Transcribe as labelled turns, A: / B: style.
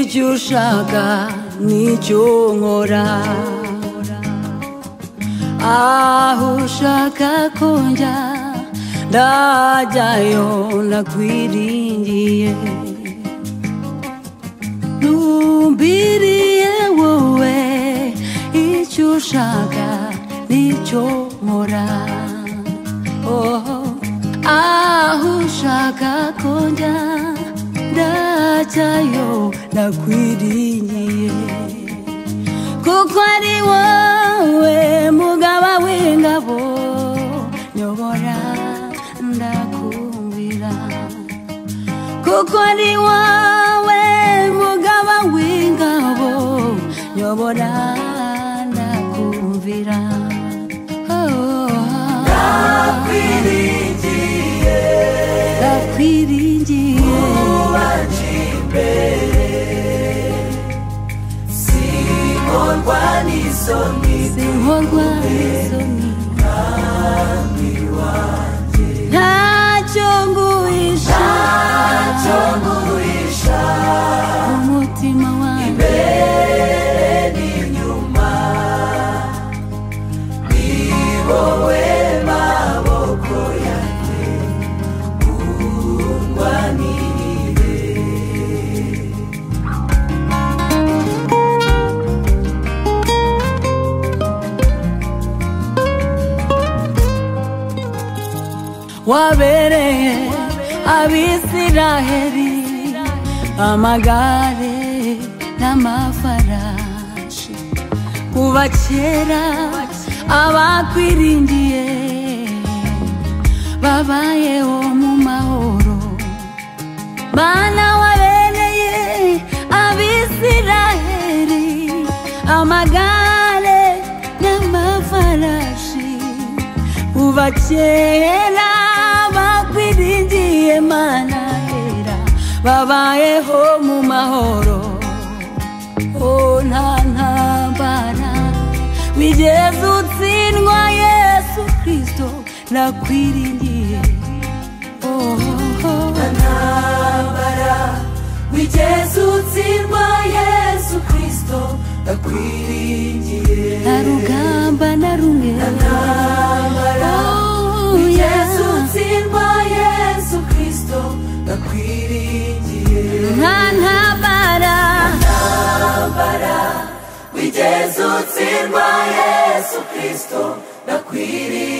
A: ushaka nicyo nkora aho ushaka konjya ndajyayo ndakwiringiye numbiriye wowe icyo ushaka nicyo nkora oho aho ushaka konjya ndajyayo ndakwiringiye kuko ari wowe mugaba w'ingabo nyobora ndakumvira kuko ari wowe mugaba w'ingabo nyobora ndakumvira ndakwiringiye ndakwiringiye
B: Singorwa n'isoni
A: sinkorwa isoni ntacyo nguhisha
B: ntacyo nguhisha
A: umutima wanjye
B: mbere n'inyuma ni wowe maboko yanjye kundwa n'ibihe
A: wabereye abisiraheli amagare n'amafarashi kuva kera abakwiringiye babayeho mu mahoro bana wabereye abisiraheli amagare n'amafarashi kuva kera bakwiringiye mana hera babayeho mu mahoro o nta ntambara wigeze utsindwa yesu kristo nakwiringiye oho
B: ntambara wigeze utsindwa yesu kristo ndakwiringiye
A: nta rugamba na rumwe
B: ntambara
A: Oh,
B: wigeze
A: yeah.
B: utsindwa yesu kristo ndakwiringiye
A: nta ntambara
B: wigeze utsindwa yesu kristo ndakwiriye